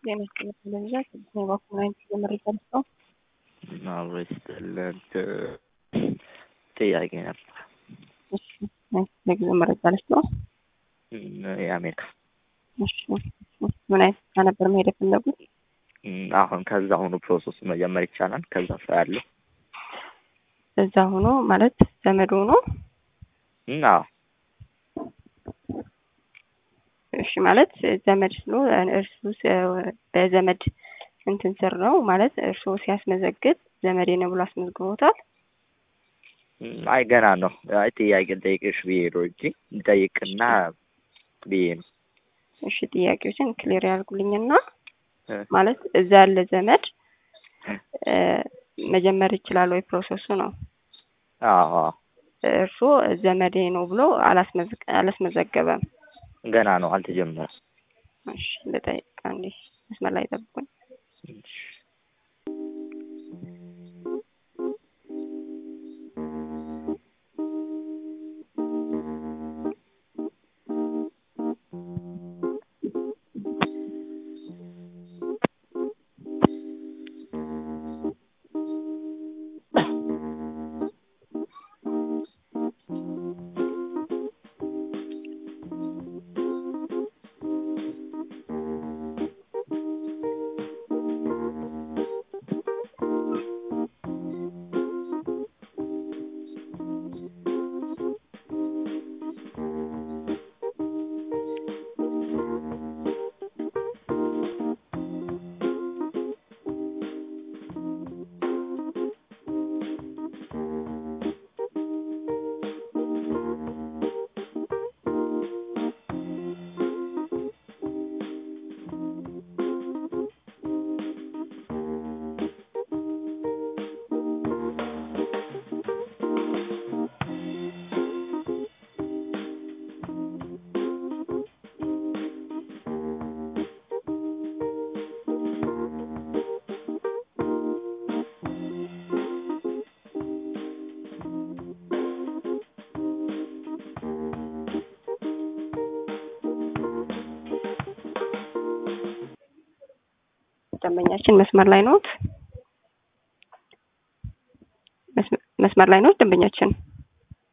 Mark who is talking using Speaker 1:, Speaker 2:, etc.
Speaker 1: የመስቀል ቴሌቪዥን ስድስት በኩል ናይንቲ የመረጃ ልስጠው
Speaker 2: ማበስተለት ጥያቄ ነበር።
Speaker 1: እሺ ናይንቲ ለጊዜው መረጃ ልስጠው።
Speaker 2: የአሜሪካ
Speaker 1: እሺ ምን አይነት ስራ ነበር መሄድ የፈለጉት?
Speaker 2: አሁን ከዛ አሁኑ ፕሮሰስ መጀመር ይቻላል። ከዛ ሰው ያለው
Speaker 1: እዛ ሆኖ ማለት ዘመድ ሆኖ
Speaker 2: አዎ
Speaker 1: እሺ ማለት ዘመድ ስሎ እርሱ በዘመድ እንትን ስር ነው ማለት እርሱ ሲያስመዘግብ ዘመዴ ነው ብሎ አስመዝግቦታል።
Speaker 2: አይ ገና ነው። አይ ጥያቄ ልጠይቅሽ ብዬ ነው እንጂ ልጠይቅና ብዬ ነው።
Speaker 1: እሺ ጥያቄዎችን ክሊር ያልጉልኝና ማለት እዛ ያለ ዘመድ መጀመር ይችላል ወይ ፕሮሰሱ ነው።
Speaker 2: አዎ
Speaker 1: እርሱ ዘመዴ ነው ብሎ አላስመዘገበም።
Speaker 2: ገና ነው አልተጀመረም።
Speaker 1: እሺ ልጠይቅ አንዴ መስመር ላይ ጠብቁኝ። ደንበኛችን መስመር ላይ ኖት? መስመር ላይ ኖት ደንበኛችን?